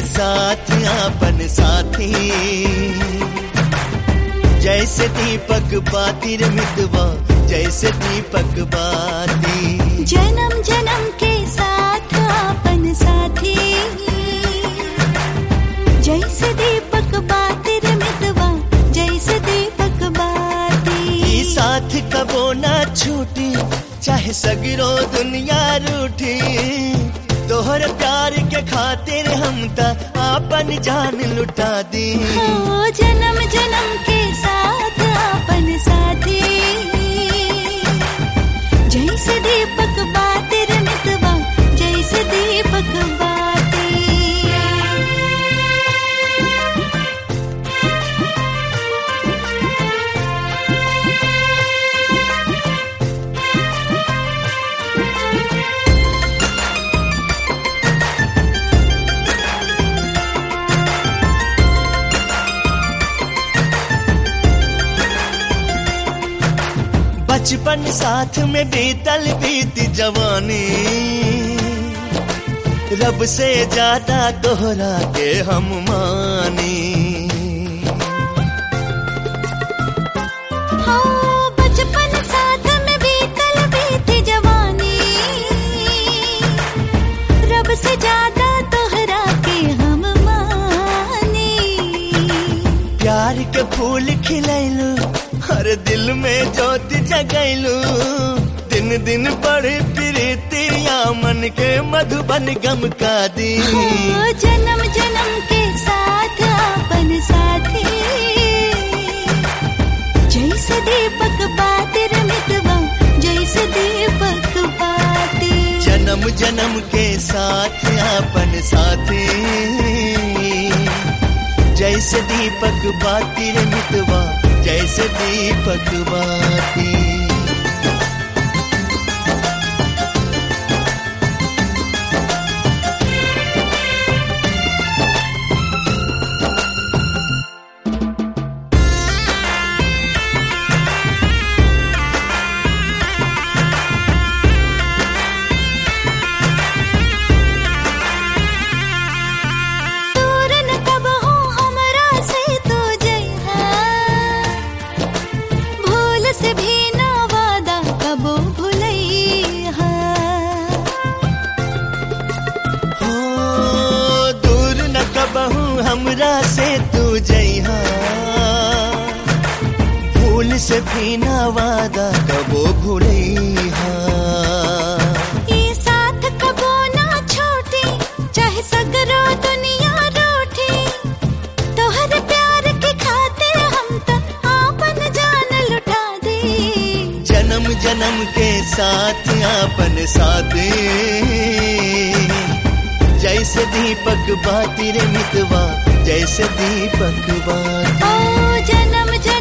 साथ आपन साथी जैसे दीपक बातिर मितवा जैसे दीपक बाती जन्म जन्म के साथ अपन साथी जैसे दीपक बातिर मितवा जैसे दीपक बाती ई साथ कबो ना छूटी चाहे सगरो दुनिया रूठी तोहर प्यार के खातिर हम त आपन जान लुटा दी हो जन्म जन्म के साथ अपन साथी जैसे दीपक बातिर मितवा जैसे दीपक बाती बचपन साथ में बीतल बीत जवानी रब से ज्यादा तोहरा के हम मानी हो बचपन साथ में बीतल बीती जवानी रब से ज्यादा तोहरा के हम मानी प्यार के फूल खिलैलू हर दिल में ज्योति जगैलू दिन दिन बढ़ प्रीतिया मन के मधुबन गम का दी हो जन्म जन्म के साथ अपन साथी जैसे दीपक बातिर मितवा जैसे दीपक बाती जन्म जन्म के साथ अपन साथी जैसे दीपक बाती रे मितवा जैसे दीपक बाती दूर न कब हो हमरा से तू जइहा भूल से भी ना वादा कबो भुलैहा हो दूर न कबहू हमरा से तू जइहा भूल से भी ना वादा कबो भूलैहा ई साथ कबो ना छोटी चाहे सगरो दुनिया रूठी तोहर प्यार के खातिर हम त आपन जान लुटा दे जन्म जन्म के साथ आपन साथी जैसे दीपक बाती रे मितवा जैसे दीपक बाती ओ जन्म जन्म